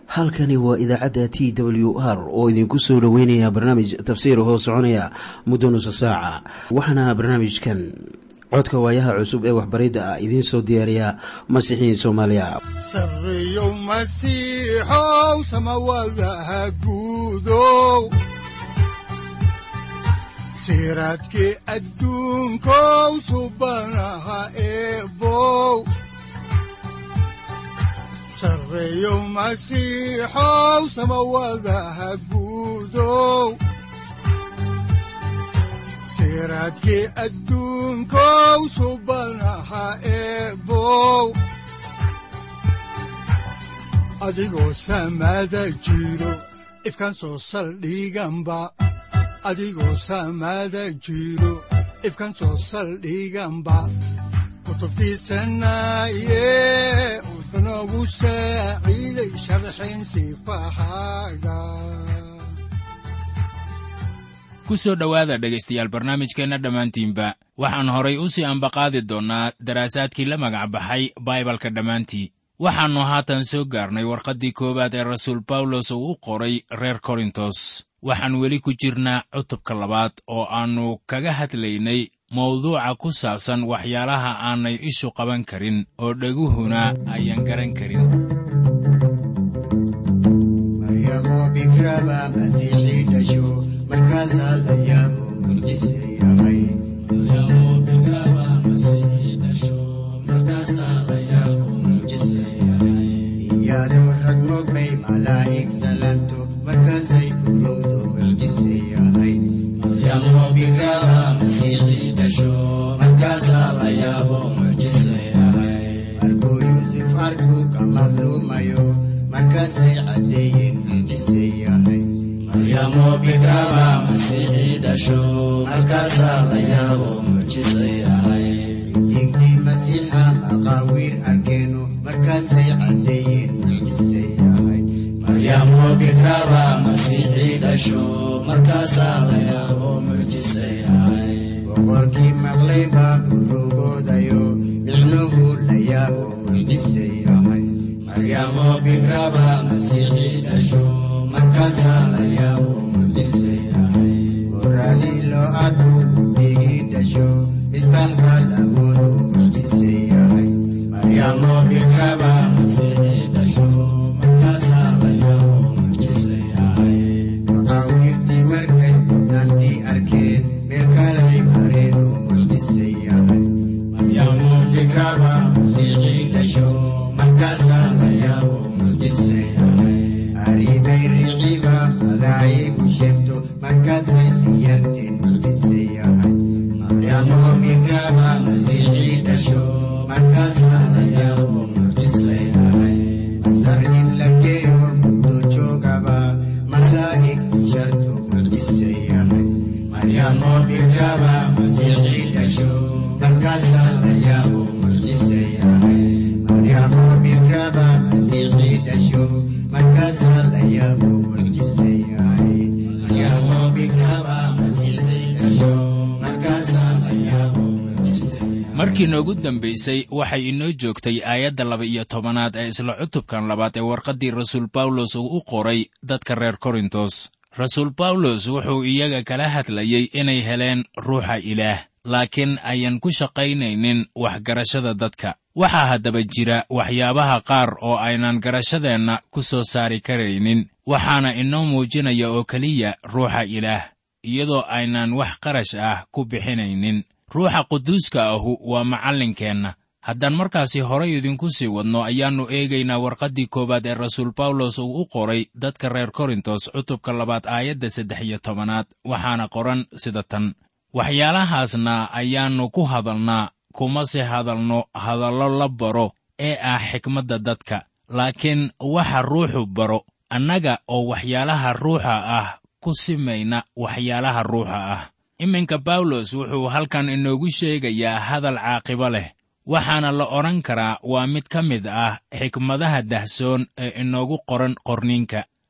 halkani waa idaacadda t w r oo idinku soo dhoweynaya barnaamij tafsiir hoo soconaya muddo nusa saaca waxaana barnaamijkan codka waayaha cusub ee waxbaridda ah idiin soo diyaariya masiixiin soomaaliya sareyow masiixow samawadaha guudow siraadkii adduunkow subanaha eebow sareyow masiixow samawadaha guudow siraadkii adduunkow subanaha eebow adigoo samada jiro ifkaan soo saldhiganba adigoo samada jiro ifkaan soo saldhiganba kutubtiisanaye unogu saaciiday sharxin sifahaaga ku soo dhowaada dhegaystayaal barnaamijkeenna dhammaantiinba waxaan horay u sii ambaqaadi doonnaa daraasaadkii la magac baxay baibalka dhammaantii waxaannu haatan soo gaarnay warqaddii koowaad ee rasuul bawlos uu u qoray reer korintos waxaan weli ku jirnaa cutubka labaad oo aannu kaga hadlaynay mawduuca ku saabsan waxyaalaha aanay ishu qaban karin oo dheguhuna ayaan garan karin markaasaa la yaabo mucjise yahay iyadoo rag mogbay malaa'ig salanto markaasay urowdo mucjise yahay markuu yuusuf arkuu ka madluumayo markaasay caddeeyeen mucjise yahay digdii masiixa maqaawiir arkeeno markaasay caddeeyeen mucjise yahay boqorkii maqlay baa urugoodayo micnuhu la yaabo mucjise yahay markaasaa la yaabo mucjise yahay goraadii loo arku digii dhasho misbaaxa lamoodu mucjise yahay maqaawiirtii markay mudnaantii arkeen meel kalay mareen oo mucjise yahay markaasaa la yaabo mucjise yahay aribay riciba malaa'igu sheegto markaasay siyarteen mucjise yahay markaasaa la yaabo mucjise yahay masar in la geeyo muddo joogaba malaa'ig sharto mucjise yahay markaasaa la yaabo mucjise yahay maryamo bikraba masiixii dhasho markaasaa la yaabo mucjise yahay maryamo bikraba masiixii dhasho markaasaa la yaabo mucjise yahay markii noogu dambaysay waxay inoo joogtay aayadda laba-iyo tobanaad ee isla cutubkan labaad ee warqaddii rasuul bawlos uu u qoray dadka reer korintos rasuul bawlos wuxuu iyaga kala hadlayey inay heleen ruuxa ilaah laakiin ayan ku shaqaynaynin waxgarashada dadka waxaa haddaba jira waxyaabaha qaar oo aynan garashadeenna ku soo saari karaynin waxaana inoo muujinaya oo keliya ruuxa ilaah iyadoo aynan wax qarash ah ku bixinaynin ruuxa quduuska ahu waa macallinkeenna haddaan markaasi horay idinku sii wadno ayaannu eegaynaa warqaddii koowaad ee rasuul bawlos uu u qoray dadka reer korintos cutubka labaad aayadda saddex iyo tobanaad waxaana qoran sida tan waxyaalahaasna ayaannu ku hadalnaa kumase hadalno hadallo la baro ee ah xikmadda dadka laakiin waxa ruuxu baro annaga oo waxyaalaha ruuxa ah ku simayna waxyaalaha ruuxa ah iminka bawlos wuxuu halkan inoogu sheegayaa hadal caaqibo leh waxaana la odhan karaa waa mid ka mid ah xikmadaha dahsoon ee inoogu qoran qorniinka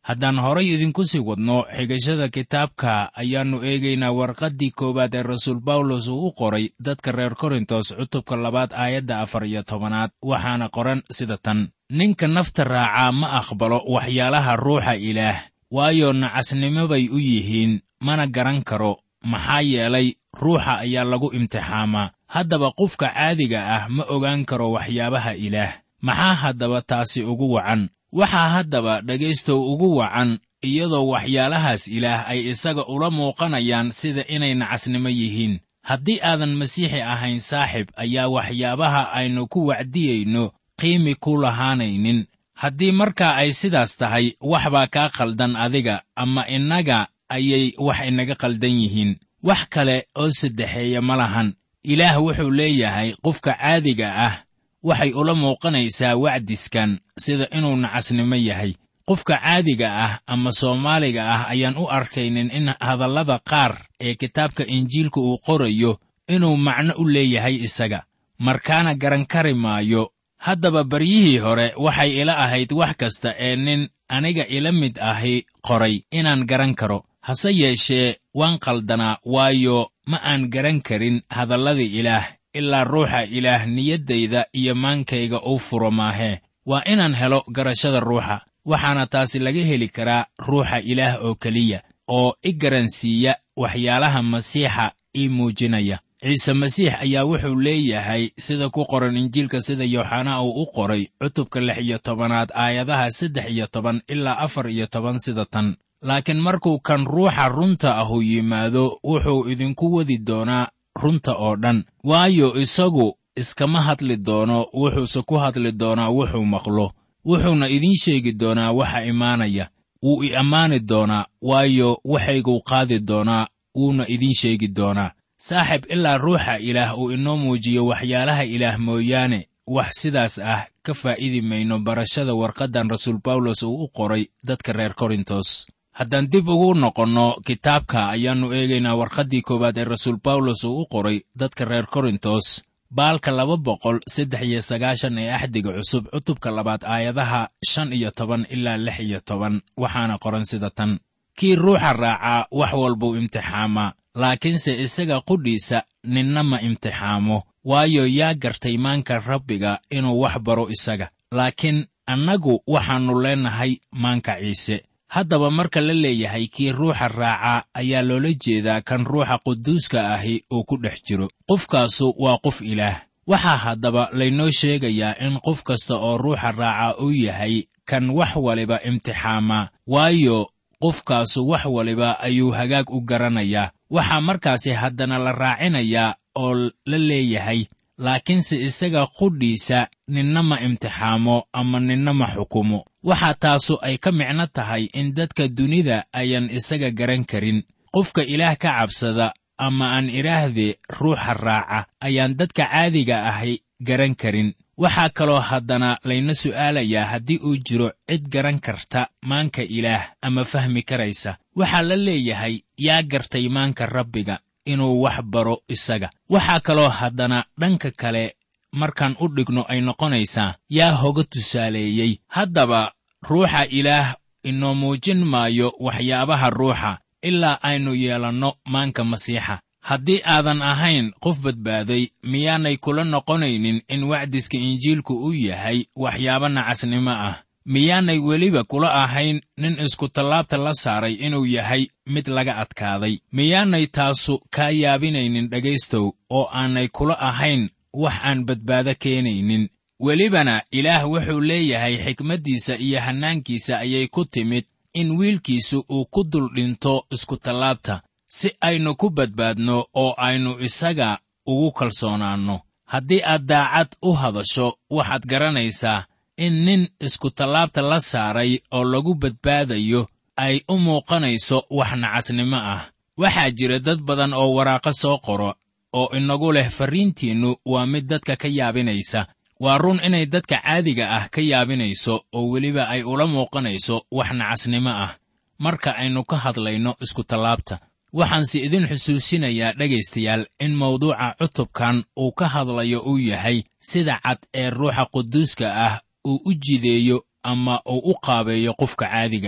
haddaan horay idinku sii wadno xigashada kitaabka ayaannu eegaynaa warqaddii koowaad ee rasuul bawlos uu u qoray dadka reer korintos cutubka labaad aayadda afar iyo tobanaad waxaana qoran sida tan ninka nafta raacaa ma aqbalo waxyaalaha ruuxa ilaah waayo nacasnimo bay u yihiin mana garan karo maxaa yeelay ruuxa ayaa lagu imtixaamaa haddaba qofka caadiga ah ma ogaan karo waxyaabaha ilaah maxaa haddaba taasi ugu wacan waxaa haddaba dhegaystow ugu wacan iyadoo waxyaalahaas ilaah ay isaga ula muuqanayaan sida inay nacasnimo yihiin haddii aadan masiixi ahayn saaxib ayaa waxyaabaha aynu ku wacdiyeyno qiimi ku lahaanaynin haddii markaa ay sidaas tahay wax baa kaa khaldan adiga ama innaga ayay wax inaga khaldan yihiin wax kale oo saddexeeya ma lahan ilaah wuxuu leeyahay qofka caadiga ah waxay ula muuqanaysaa wacdiskan sida inuu nacasnimo yahay qofka caadiga ah ama soomaaliga ah ayaan u arkaynin in hadallada qaar ee kitaabka injiilka uu qorayo inuu macno u leeyahay isaga markaana garan kari maayo haddaba baryihii hore waxay ila ahayd wax kasta ee nin aniga ila mid ahi qoray inaan garan karo hase yeeshee waan qaldanaa waayo ma aan garan karin hadalladii ilaah ilaa ruuxa ilaah niyaddayda iyo maankayga uu furo maahee waa inaan helo garashada ruuxa waxaana taasi laga heli karaa ruuxa ilaah oo keliya oo i garansiiya waxyaalaha masiixa ii muujinaya ciise masiix ayaa wuxuu leeyahay sida ku qoran injiilka sida yooxanaa uu u qoray cutubka lix iyo tobanaad aayadaha saddex iyo toban ilaa afar iyo toban sida tan laakiin markuu kan ruuxa runta ahu yimaado wuxuu idinku wadi doonaa runta oo dhan waayo isagu iskama hadli doono wuxuuse ku hadli doonaa wuxuu maqlo wuxuuna idiin sheegi doonaa waxa imaanaya wuu i ammaani doonaa waayo waxayguu qaadi doonaa wuuna idiin sheegi doonaa saaxib ilaa ruuxa ilaah uu inoo muujiyo waxyaalaha ilaah mooyaane wax sidaas ah ka faa'iidi mayno barashada warqaddan rasuul bawlos uu u qoray dadka reer korintos haddaan dib ugu noqonno kitaabka ayaannu eegaynaa warqaddii koowaad ee rasuul bawlos uu u qoray dadka reer korintos baalka laba boqol saddex iyo sagaashan ee axdiga cusub cutubka labaad aayadaha shan iyo toban ilaa lix iyo toban waxaana qoran sida tan kii ruuxa raacaa wax walbuu imtixaamaa laakiinse isaga qudhiisa ninna ma imtixaamo waayo yaa gartay maanka rabbiga inuu wax baro isaga laakiin annagu waxaannu leennahay maanka ciise haddaba marka la leeyahay kii ruuxa raacaa ayaa loola jeedaa kan ruuxa quduuska ahi uu ku dhex jiro qofkaasu waa qof ilaah waxaa haddaba laynoo sheegayaa in qof kasta oo ruuxa raaca uu yahay kan wax waliba imtixaamaa waayo qofkaasu wax waliba ayuu hagaag u garanayaa waxaa markaasi haddana la raacinayaa oo la leeyahay laakiinse isaga qudhiisa ninna ma imtixaamo ama ninna ma xukumo waxaa taasu ay ka micno tahay in dadka dunida ayaan isaga garan karin qofka ilaah ka cabsada ama aan idhaahdee ruuxa raaca ayaan dadka caadiga ahi garan karin waxaa kaloo haddana layna su'aalayaa haddii uu jiro cid garan karta maanka ilaah ama fahmi karaysa waxaa la leeyahay yaa gartay maanka rabbiga inuu wax baro isaga waxaa kaloo haddana dhanka kale markaan u dhigno ay noqonaysaa yaa hoga tusaaleeyey haddaba ruuxa ilaah inoo muujin maayo waxyaabaha ruuxa ilaa aynu yeelanno maanka masiixa haddii aadan ahayn qof badbaaday miyaanay kula noqonaynin in wacdiska injiilku uu yahay waxyaabo nacasnimo ah miyaanay weliba kula ahayn nin iskutallaabta la saaray inuu yahay mid laga adkaaday miyaanay taasu kaa yaabinaynin dhegaystow oo aanay kula ahayn wax aan badbaado keenaynin welibana ilaah wuxuu leeyahay xikmaddiisa iyo hannaankiisa ayay ku timid in wiilkiisu uu ku dul dhinto iskutallaabta si aynu ku badbaadno oo aynu isaga ugu kalsoonaanno haddii aad daacad u hadasho waxaad garanaysaa in nin iskutallaabta la saaray oo lagu badbaadayo ay u muuqanayso wax nacasnimo ah waxaa jira dad badan oo waraaqo soo qoro oo inagu leh farriintiinnu waa mid dadka ka yaabinaysa waa run inay dadka caadiga ah ka yaabinayso oo weliba ay ula muuqanayso wax nacasnimo ah marka aynu ka hadlayno iskutallaabta waxaanse idin xusuusinayaa dhegaystayaal in mawduuca cutubkan uu ka hadlayo uu yahay sida cad ee ruuxa quduuska ah uu u jideeyo ama uu u qaabeeyo qofka caadiga ah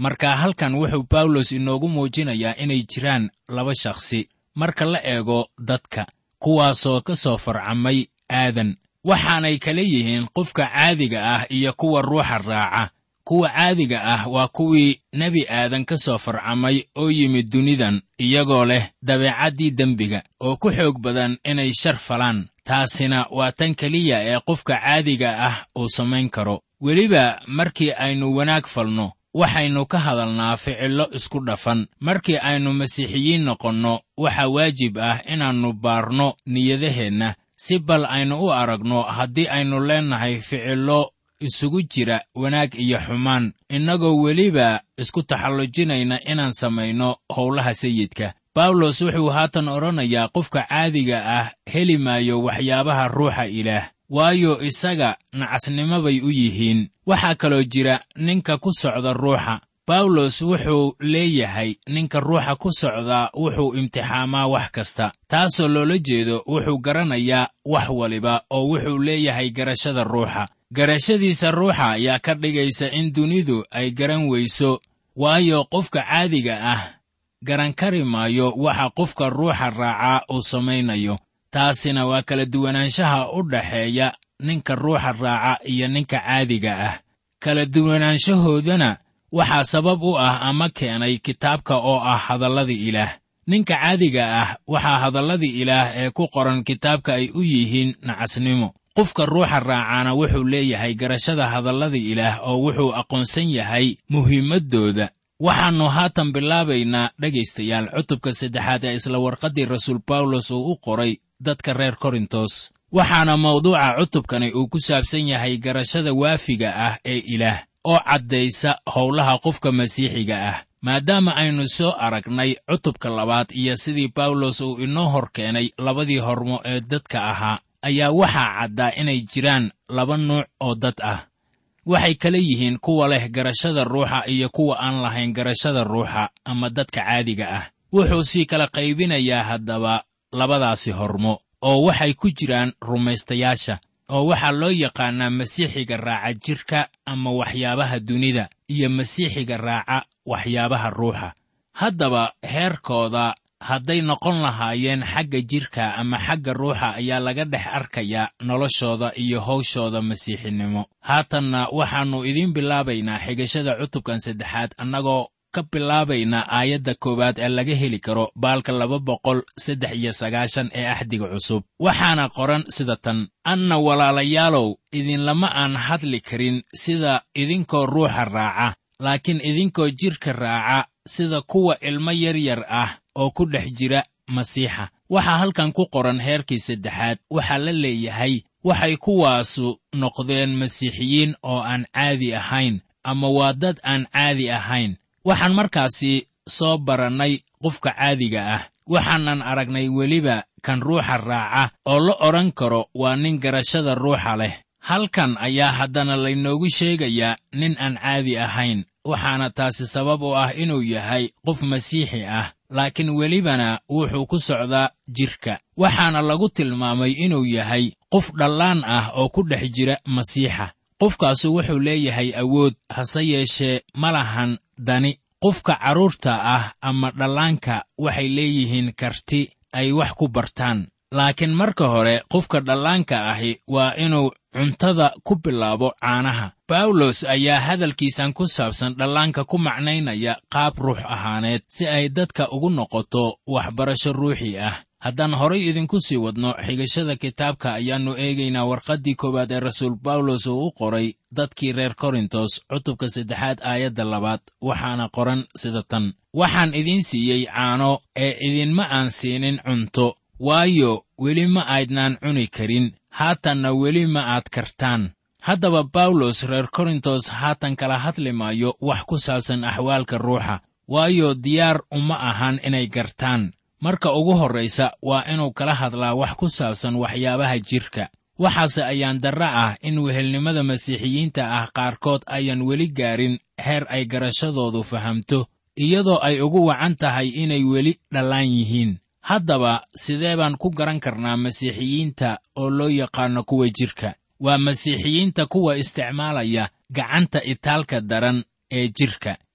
marka halkan wuxuu bawlos inoogu muujinayaa inay jiraan laba shakhsi marka la eego dadka kuwaasoo ka soo farcamay aadan waxaanay kala yihiin qofka caadiga ah iyo kuwa ruuxa raaca kuwa caadiga ah waa kuwii nebi aadan ka soo farcamay oo yimid dunidan iyagoo leh dabeecaddii dembiga oo ku xoog badan inay shar falaan taasina waa tan keliya ee qofka caadiga ah uu samayn karo weliba markii aynu wanaag falno waxaynu ka hadalnaa ficillo isku dhafan markii aynu masiixiyiin noqonno waxaa waajib ah inaannu baarno niyadaheenna si bal aynu u aragno haddii aynu leennahay ficillo isugu jira wanaag iyo xumaan innagoo weliba isku taxallujinayna inaan samayno howlaha sayidka bawlos wuxuu haatan odhanayaa qofka caadiga ah heli maayo waxyaabaha ruuxa ilaah waayo isaga nacasnimo bay u yihiin waxaa kaloo jira ninka ku socda ruuxa bawlos wuxuu leeyahay ninka ruuxa ku socdaa wuxuu imtixaamaa wax kasta taasoo loola jeedo wuxuu garanayaa wax waliba oo wuxuu leeyahay garashada ruuxa garashadiisa ruuxa ayaa ka dhigaysa in dunidu ay garan weyso waayo qofka caadiga ah garan kari maayo waxa qofka ruuxa raacaa uu samaynayo taasina waa kala duwanaanshaha u dhaxeeya ninka ruuxa raaca iyo ninka caadiga ah kala duwanaanshahoodana waxaa sabab u ah ama keenay kitaabka oo ah hadalladii ilaah ninka caadiga ah waxaa hadalladii ilaah ee ku qoran kitaabka ay u yihiin nacasnimo qofka ruuxa raacaana wuxuu leeyahay garashada hadalladii ilaah oo wuxuu aqoonsan yahay muhiimaddooda waxaannu haatan bilaabaynaa dhegaystayaal cutubka saddexaad ee isla warqaddii rasuul bawlos uu u qoray dadka reer korintos waxaana mawduuca cutubkani uu ku saabsan yahay garashada waafiga ah ee ilaah oo caddaysa howlaha qofka masiixiga ah maadaama aynu soo aragnay cutubka labaad iyo sidii bawlos uu inoo hor keenay labadii hormo ee dadka ahaa ayaa waxaa caddaa inay jiraan laba nuuc oo dad ah waxay kala yihiin kuwa leh garashada ruuxa iyo kuwa aan lahayn garashada ruuxa ama dadka caadiga ah wuxuu sii kala qaybinayaa haddaba labadaasi hormo oo waxay ku jiraan rumaystayaasha oo waxaa loo yaqaannaa masiixiga raaca jidhka ama waxyaabaha dunida iyo masiixiga raaca waxyaabaha ruuxa haddaba heerkooda hadday noqon lahaayeen xagga jidhka ama xagga ruuxa ayaa laga dhex arkayaa noloshooda iyo hawshooda masiixinimo haatanna waxaannu idiin bilaabaynaa xigashada cutubkan saddexaad annagoo ka bilaabaynaa aayadda koowaad ee laga heli karo baalka laba boqol saddex iyo sagaashan ee axdiga cusub waxaana qoran sida tan anna walaalayaalow idinlama aan hadli karin sida idinkoo ruuxa raaca laakiin idinkoo jidhka raaca sida kuwa ilmo yaryar ah oo ku dhex jira masiixa waxaa halkan ku qoran heerkii saddexaad waxaa la leeyahay waxay kuwaasu noqdeen masiixiyiin oo aan caadi ahayn ama waa dad aan caadi ahayn waxaan markaasi soo barannay qofka caadiga ah waxaanan aragnay weliba kan ruuxa raaca oo la odhan karo waa nin garashada ruuxa leh halkan ayaa haddana laynoogu sheegayaa nin aan caadi ahayn waxaana taasi sabab u ah inuu yahay qof masiixi ah laakiin welibana wuxuu ku socdaa jidhka waxaana lagu tilmaamay inuu yahay qof dhallaan ah oo ku dhex jira masiixa qofkaasu wuxuu leeyahay awood hase yeeshee ma lahan dani qofka carruurta ah ama dhallaanka waxay leeyihiin karti ay wax ku bartaan laakiin marka hore qofka dhallaanka ahi waa inuu cuntada ku bilaabo caanaha bawlos ayaa hadalkiisan ku saabsan dhallaanka ku macnaynaya qaab ruux ahaaneed si ay dadka ugu noqoto waxbarasho ruuxi ah haddaan horay idinku sii wadno xigashada kitaabka ayaannu eegaynaa warqaddii koowaad ee rasuul bawlos uu u qoray dadkii reer korintos cutubka saddexaad aayadda labaad waxaana qoran sida tan waxaan idiin siiyey caano ee idinma aan siinin cunto waayo weli ma aydnaan cuni karin haatanna weli ma aad kartaan haddaba bawlos reer korintos haatan kala hadli maayo wax ku saabsan axwaalka ruuxa waayo diyaar uma ahan inay gartaan marka ugu horraysa waa inuu kala hadlaa wax ku saabsan waxyaabaha jidhka waxaase ayaan darra ah in wehelnimada masiixiyiinta ah qaarkood ayaan weli gaarin heer ay garashadoodu fahamto iyadoo ay ugu wacan tahay inay weli dhallaan yihiin haddaba sidee baan ku garan karnaa masiixiyiinta oo loo yaqaanno kuwa jidhka waa masiixiyiinta kuwa isticmaalaya gacanta itaalka daran ee jidhka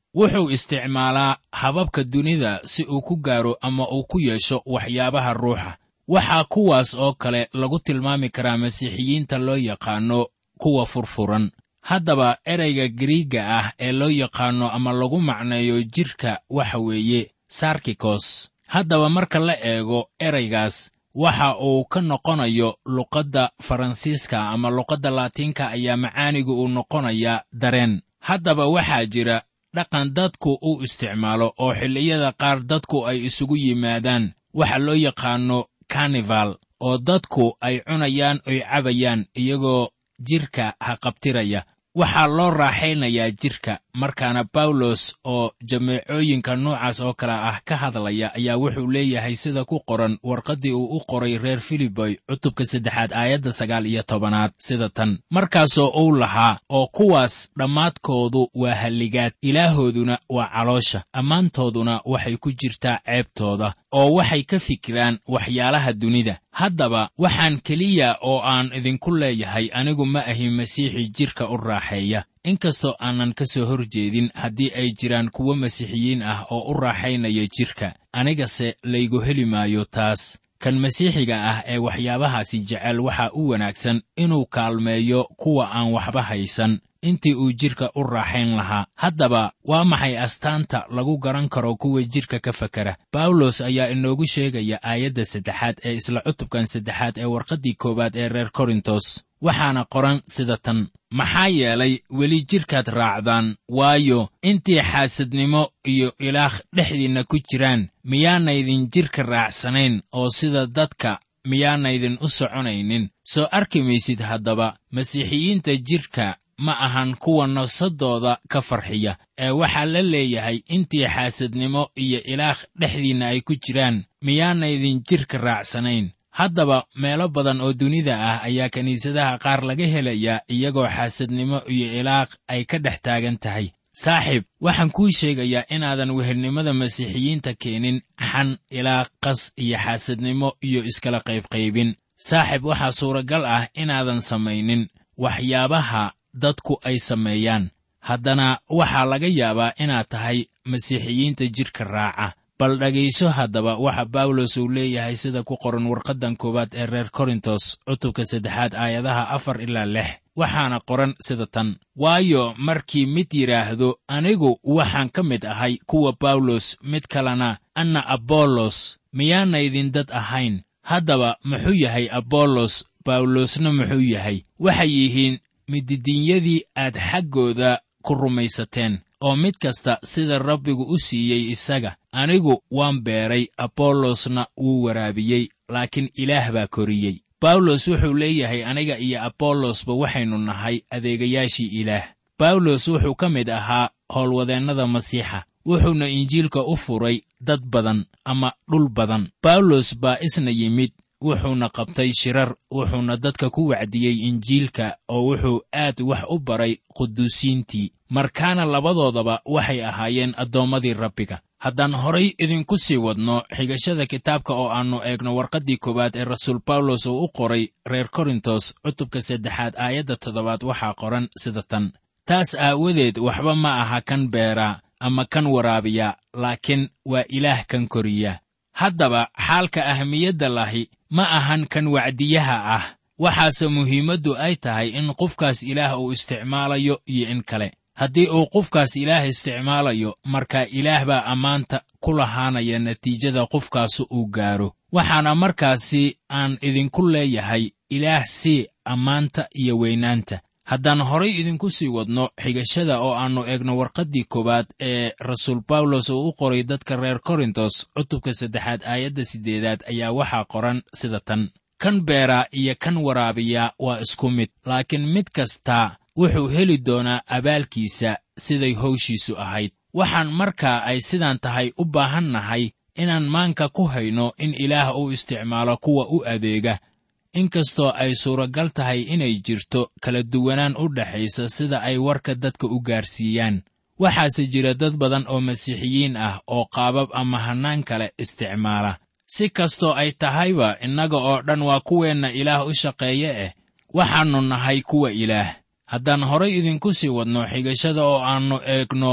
wuxuu isticmaalaa hababka dunida si uu ku gaaro ama uu ku yeesho waxyaabaha ruuxa waxaa kuwaas oo kale lagu tilmaami karaa masiixiyiinta loo yaqaanno kuwa furfuran haddaba ereyga giriigga ah ee loo yaqaanno ama lagu macneeyo jidhka waxa weeye sarkikos haddaba marka la eego ereygaas waxa uu ka noqonayo luqadda faransiiska ama luqadda laatiinka ayaa macaanigu uu noqonayaa dareen haddaba waxaa jira dhaqan dadku uu isticmaalo oo xilliyada qaar dadku ay isugu yimaadaan waxa loo yaqaanno karnifal oo dadku ay cunayaan oy cabayaan iyagoo jidhka haqabtiraya waxaa loo raaxaynayaa jidhka markaana bawlos oo jameecooyinka noocaas oo kale ah ka hadlaya ayaa wuxuu leeyahay sida ku qoran warqaddii uu u qoray reer filiboy cutubka saddexaad aayadda sagaal iyo tobanaad sida tan markaasoo uu lahaa oo kuwaas dhammaadkoodu waa halligaad ilaahooduna waa caloosha ammaantooduna waxay ku jirtaa ceebtooda oo waxay ka fikiraan waxyaalaha dunida haddaba waxaan keliya oo aan idinku leeyahay anigu ma ahi masiixi jidhka u raaxeeya inkastoo aanan ka soo hor jeedin haddii ay jiraan kuwo masiixiyiin ah oo u raaxaynaya jidhka anigase laygu heli maayo taas kan masiixiga ah ee waxyaabahaasi jecel waxaa u wanaagsan inuu kaalmeeyo kuwa aan waxba haysan intii uu jidhka u raaxayn lahaa haddaba waa maxay astaanta lagu garan karo kuwa jidhka ka fakera bawlos ayaa inoogu sheegaya aayadda saddexaad ee isla cutubkan saddexaad ee warqaddii koowaad ee reer korintos waxaana qoran sida tan maxaa yeelay weli jidhkaad raacdaan waayo intii xaasadnimo iyo ilaah dhexdiinna ku jiraan miyaanaydin jidhka raacsanayn oo sida dadka miyaanaydin u soconaynin soo arki maysid haddaba masiixiyiinta jidhka ma ahan kuwa nafsadooda ka farxiya ee waxaa la leeyahay intii xaasadnimo iyo ilaah dhexdiinna ay ku jiraan miyaanaydin jidhka raacsanayn haddaba meelo badan oo dunida ah ayaa kiniisadaha qaar laga helayaa iyagoo xaasadnimo iyo ilaaq ay ka dhex taagan tahay saaxiib waxaan kuu sheegayaa inaadan wehelnimada masiixiyiinta keenin xan ilaaq qas iyo xaasadnimo iyo iskala qaybqaybin saaxiib waxaa suuragal ah inaadan samaynin waxyaabaha dadku ay sameeyaan haddana waxaa laga yaabaa inaad tahay masiixiyiinta jidhka raaca bal dhegayso haddaba waxa bawlos uu leeyahay sida ku qoran warqaddan koowaad ee reer korintos cutubka saddexaad aayadaha afar ilaa lix waxaana qoran sida tan waayo markii mid yidhaahdo anigu waxaan ka mid ahay kuwa bawlos mid kalena anna abollos miyaanaydin dad ahayn haddaba muxuu yahay abollos bawlosna muxuu yahay waxay yihiin mididinyadii aad xaggooda ku rumaysateen oo mid kasta sida rabbigu u siiyey isaga anigu waan beeray abollosna wuu waraabiyey laakiin ilaah baa koriyey bawlos wuxuu leeyahay aniga iyo abollosba waxaynu nahay adeegayaashii ilaah bawlos wuxuu ka mid ahaa howlwadeennada masiixa wuxuuna injiilka u furay dad badan ama dhul badan bawlos baa isna yimid wuxuuna qabtay shirar wuxuuna dadka ku wacdiyey injiilka oo wuxuu aad wax u baray quduusiintii markaana labadoodaba waxay ahaayeen addoommadii rabbiga haddaan horay idinku sii wadno xigashada kitaabka oo aannu eegno warqaddii koowaad ee rasuul bawlos uu u qoray reer korintos cutubka saddexaad aayadda toddobaad waxaa qoran sida tan taas aawadeed waxba ma aha kan beeraa ama kan waraabiya laakiin waa ilaah kan koriya haddaba xaalka ahmiyadda lahi ma ahan kan wacdiyaha ah waxaase muhiimaddu ay tahay in qofkaas ilaah uu isticmaalayo iyo in kale haddii uu qofkaas ilaah isticmaalayo markaa ilaah baa ammaanta ku lahaanaya natiijada qofkaasu uu gaaro waxaana markaasi aan idinku leeyahay ilaah sii ammaanta iyo weynaanta haddaan horay idinku sii wadno xigashada oo aannu eegno warqaddii koowaad ee rasuul bawlos uu u qoray dadka reer korintos cutubka saddexaad aayadda siddeedaad ayaa waxaa qoran sida tan kan beeraa iyo kan waraabiya waa isku mid laakiin mid kastaa wuxuu heli doonaa abaalkiisa siday hawshiisu ahayd waxaan markaa ay sidaan tahay u baahan nahay inaan maanka ku hayno in ilaah uu isticmaalo kuwa u adeega inkastoo ay suuragal tahay inay jirto kala duwanaan u dhaxaysa sida ay warka dadka u gaarsiiyaan waxaase jira dad badan oo masiixiyiin ah oo qaabab ama hannaan kale isticmaala si kastoo ay tahayba innaga oo dhan waa kuweenna ilaah u shaqeeye eh waxaannu nahay kuwa ilaah haddaan horay idinku sii wadno xigashada oo aannu eegno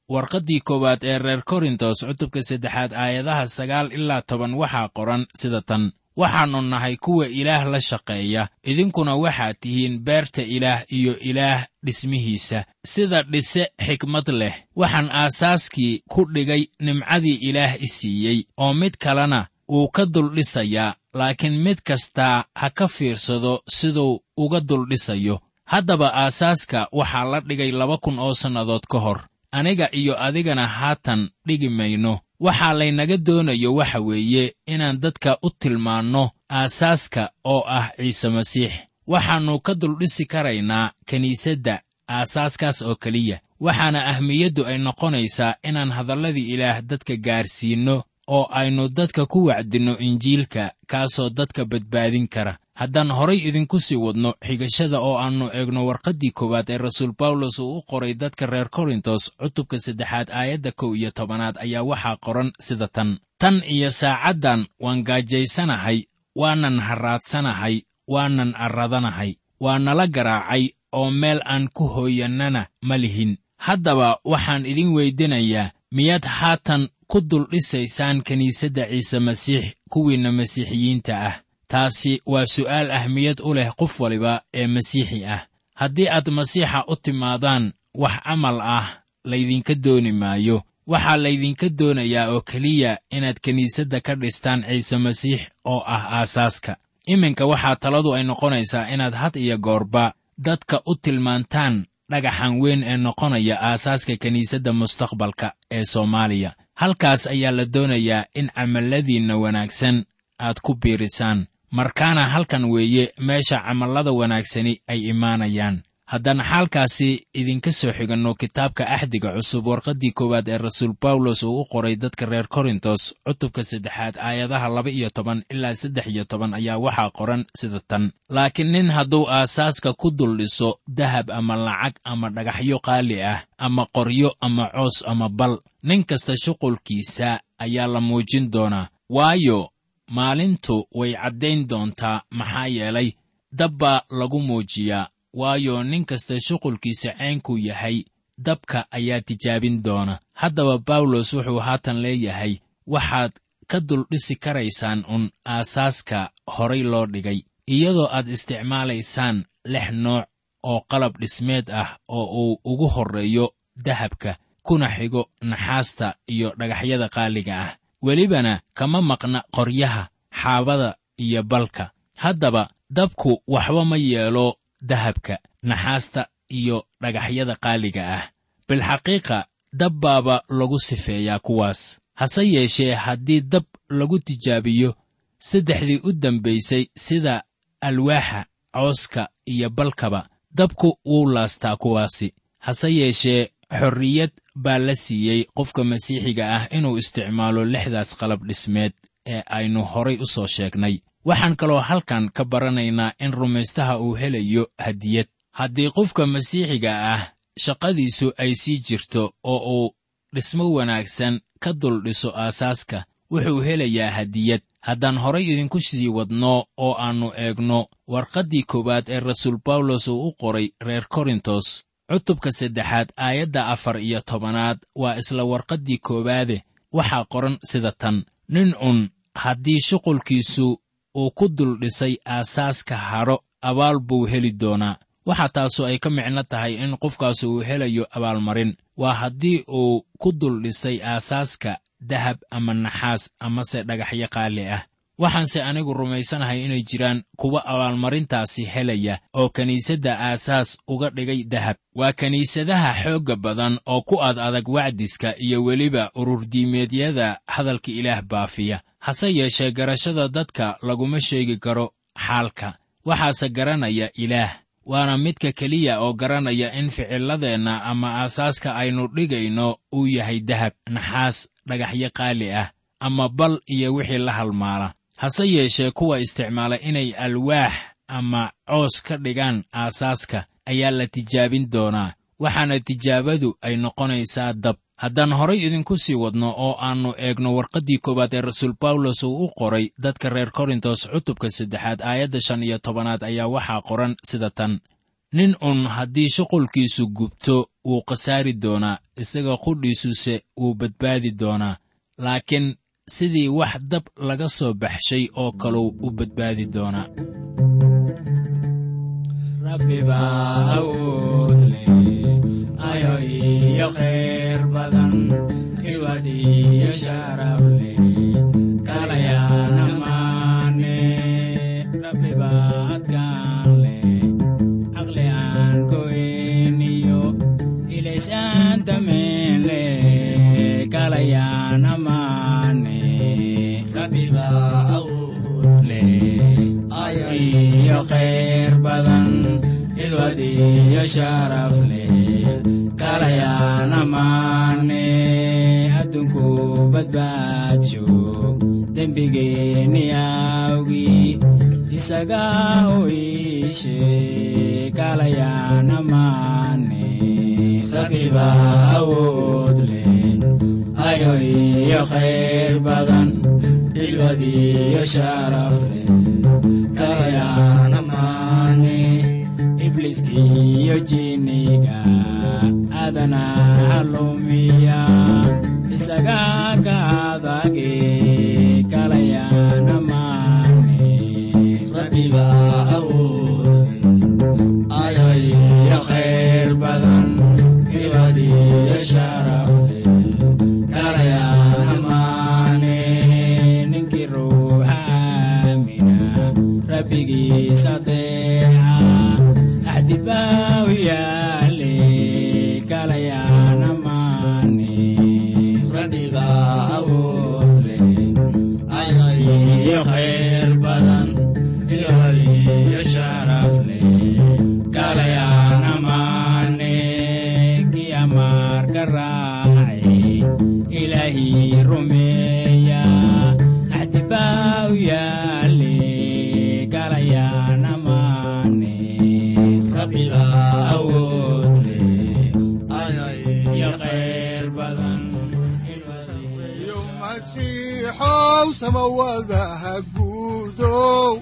warqaddii koowaad ee reer korintos cutubka saddexaad aayadaha sagaal ilaa toban waxaa qoran sida tan waxaannu nahay kuwa ilaah la shaqeeya idinkuna waxaad tihiin beerta ilaah iyo ilaah dhismihiisa sida dhise xikmad leh waxaan aasaaskii ku dhigay nimcadii ilaah i siiyey oo mid kalena wuu ka duldhisayaa laakiin mid kastaa ha ka fiirsado siduu uga duldhisayo haddaba aasaaska waxaa la dhigay laba kun oo sannadood ka hor aniga iyo adigana haatan dhigi mayno waxaa laynaga doonayo waxa weeye inaan dadka u tilmaanno aasaaska oo ah ciise masiix waxaannu ka duldhisi karaynaa kiniisadda aasaaskaas oo keliya waxaana ahmiyaddu ay noqonaysaa inaan hadalladii ilaah dadka gaarsiinno oo aynu dadka ku wacdinno injiilka kaasoo dadka badbaadin kara haddaan horay idinku sii wadno xigashada oo aannu eegno warqaddii koowaad ee rasuul bawlos uu u qoray dadka reer korintos cutubka saddexaad aayadda kow iyo tobanaad ayaa waxaa qoran sida tan tan iyo saacaddan waan gaajaysanahay waanan harraadsanahay waanan arradanahay waa nala garaacay oo meel aan ku hooyannana ma lihin haddaba waxaan idin weydinayaa miyaad haatan ku duldhisaysaan kiniisadda ciise masiix kuwiinna masiixiyiinta ah taasi waa su'aal ahmiyad u leh qof waliba ee masiixi ah haddii aad masiixa u timaadaan wax camal ah laydinka dooni maayo waxaa laydinka doonayaa oo keliya inaad kiniisadda ka dhistaan ciise masiix oo ah aasaaska iminka waxaa taladu ay noqonaysaa inaad had iyo goorba dadka u tilmaantaan dhagaxan weyn ee noqonaya aasaaska kiniisadda mustaqbalka ee soomaaliya halkaas ayaa la doonayaa in camalladiinna wanaagsan aad ku biirisaan markaana halkan weeye meesha camallada wanaagsani ay imaanayaan haddaan xaalkaasi idinka soo xiganno kitaabka axdiga cusub warqaddii koowaad ee rasuul bawlos uu u qoray dadka reer korintos cutubka saddexaad aayadaha laba iyo toban ilaa saddex iyo toban ayaa waxaa qoran sida tan laakiin nin hadduu aasaaska ku duldhiso dahab ama lacag ama dhagaxyo qaali ah ama qoryo ama coos ama bal nin kasta shuqulkiisa ayaa la muujin doonaa waayo maalintu way caddayn doontaa maxaa yeelay dab baa lagu muujiyaa waayo nin kasta shuqulkiisa ceenkuu yahay dabka ayaa tijaabin doona haddaba bawlos wuxuu haatan leeyahay waxaad ka duldhisi karaysaan un aasaaska horay loo dhigay iyadoo aad isticmaalaysaan lix nooc oo qalab dhismeed ah oo uu ugu horreeyo dahabka kuna xigo naxaasta iyo dhagaxyada qaaliga ah welibana kama maqna qoryaha xaabada iyo balka haddaba dabku waxba ma yeelo dahabka naxaasta iyo dhagaxyada qaaliga ah bilxaqiiqa dab baaba lagu sifeeyaa kuwaas hase yeeshee haddii dab lagu tijaabiyo saddexdii u dambaysay sida alwaaxa cooska iyo balkaba dabku wuu laastaa kuwaasi hase yeeshee xorriyad baa la siiyey qofka masiixiga ah inuu isticmaalo lixdaas qalab dhismeed ee aynu horay u soo sheegnay waxaan kaloo halkan ka baranaynaa in rumaystaha uu helayo hadiyad haddii qofka masiixiga ah shaqadiisu ay sii jirto oo uu dhismo wanaagsan ka dul dhiso aasaaska wuxuu helayaa hadiyad haddaan horay idinku sii wadno oo aannu eegno warqaddii koowaad ee rasuul bawlos uu u qoray reer korintos cutubka saddexaad aayadda afar iyo tobanaad waa isla warqaddii koowaade waxaa qoran sida tan nin un haddii shuqulkiisu uu ku dul dhisay aasaaska hadho abaal buu heli doonaa waxa taasu ay ka micno tahay in qofkaas uu helayo abaalmarin waa haddii uu ku dul dhisay aasaaska dahab ama naxaas amase dhagaxyo qaali ah waxaanse anigu rumaysanahay inay jiraan kuwa abaalmarintaasi helaya oo kiniisadda aasaas uga dhigay dahab waa kiniisadaha xoogga badan oo ku ad adag wacdiska iyo weliba ururdiimeedyada hadalka ilaah baafiya hase yeeshee garashada dadka laguma sheegi karo xaalka waxaase garanaya ilaah waana midka keliya oo garanaya in ficilladeenna ama aasaaska aynu dhigayno uu yahay dahab naxaas dhagaxyo qaali ah ama bal iyo wixii la halmaala hase yeeshee kuwa isticmaala inay alwaax ama coos ka dhigaan aasaaska ayaa la tijaabin doonaa waxaana tijaabadu ay noqonaysaa dab haddaan horay idinku sii wadno oo aannu eegno warqaddii koowaad ee rasuul bawlos uu u qoray dadka reer korintos cutubka saddexaad aayadda shan iyo tobanaad ayaa waxaa qoran sida tan nin un haddii shuqulkiisu gubto wuu khasaari doonaa isaga qudhiisuse wuu badbaadi doonaa laakiin sidii wax dab laga soo baxshay oo kaluu u badbaadi doonaa rabbibaa awood leh ayo iyo khayr badan iwad iyo sharaf leh kalayaana maane rabbibaa adkaan leh caqli aan goyn iyo ilaysaan dameen leh kalayaana maane rabbibaa awood leh ayo iyo khayr badan ilwad iyo sharaf leh kalayaana maane adduunku badbaadsho dembigeenni awgii isaga u iishe kalayaana maane rabbibaa awood leh ayo iyo khayr badan ilwad iyo sharaf leh kalayaana maane ibliiskiiyo jinniga adana calumiya isaga ka adage kalayaana maane rabbibaa awood ayo iyo khayr badan ilwad iyo sharaf leh kalayaana maane ninkii ruuxa aamina rabbigiisa deeca axdibaa u yaale kalayaana maane rabbibaa awood leh ayo iyo khayr badan ilwad iyo sharaf leh kalayaana maane kii amaarka raacay ilaahii rumeeya axdibaa u yaale kalayaana maane rabbibaa awood leh ayo iyo khayr badan iyo masiixow samawadaha guudow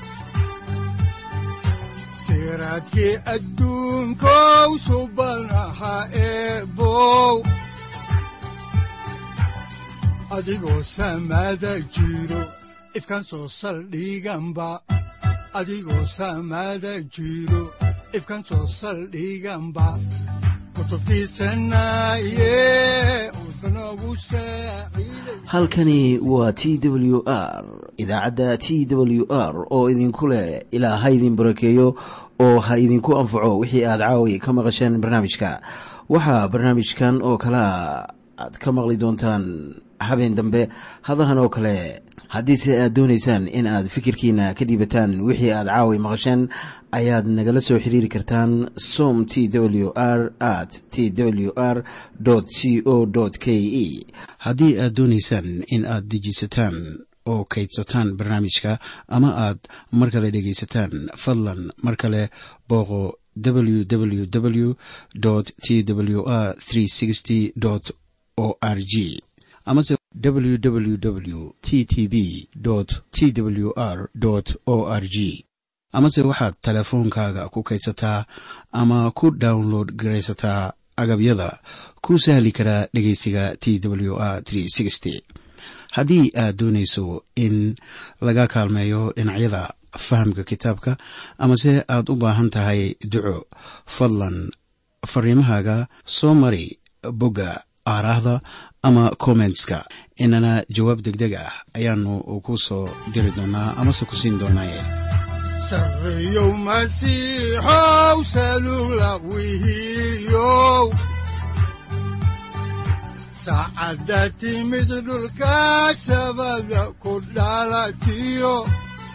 siraadkii adduunkow subanaha eebow adigoo samada jiro ifkan soo saldhiganba adigoo samada jiro ifkan soo saldhiganba kutubtiisanaye udbanogu saaciiday halkani waa t w r idaacadda t w r oo idinku leh ilaa ha idin barakeeyo oo ha idinku anfaco wixii aad caawi ka maqasheen barnaamijka waxaa barnaamijkan oo kalea aad ka maqli doontaan habeen dambe hadahan oo kale haddiise aad doonaysaan in aad fikirkiina ka dhiibataan wixii aad caawi maqasheen ayaad nagala soo xiriiri kartaan som t w r at t w r c o k e haddii aad doonaysaan in aad dejisataan oo kaydsataan barnaamijka ama aad mar kale dhegaysataan fadlan mar kale booqo www t w r o r g amase www t t b t w r o r g amase waxaad teleefoonkaaga ku kaydsataa ama ku download garaysataa agabyada ku sahli karaa dhegeysiga t w r haddii aad doonayso in laga kaalmeeyo dhinacyada fahamka kitaabka amase aad u baahan tahay duco fadlan fariimahaaga soo mari bogga aaraahda ama kommentska inana jawaab degdeg ah ayaanu ku soo diri doonaa amase ku siin doonaaye sarreyow masiixow salugla wihiyow saacadda timid dhulka sabada ku dhalatiyo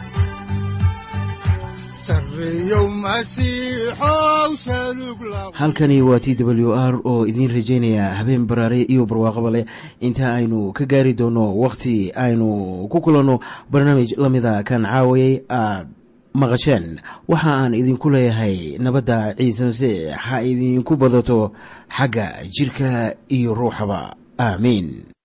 sarreyow masiixow salugla halkani waa t w r oo idiin rajaynaya habeen baraare iyo barwaaqaba leh inta aynu ka gaari doono wakhti aynu ku kulanno barnaamij la mida kan caawayay aad maqasheen waxa aan idinku leeyahay nabadda ciise masiix ha idinku badato xagga jidhka iyo ruuxaba aamiin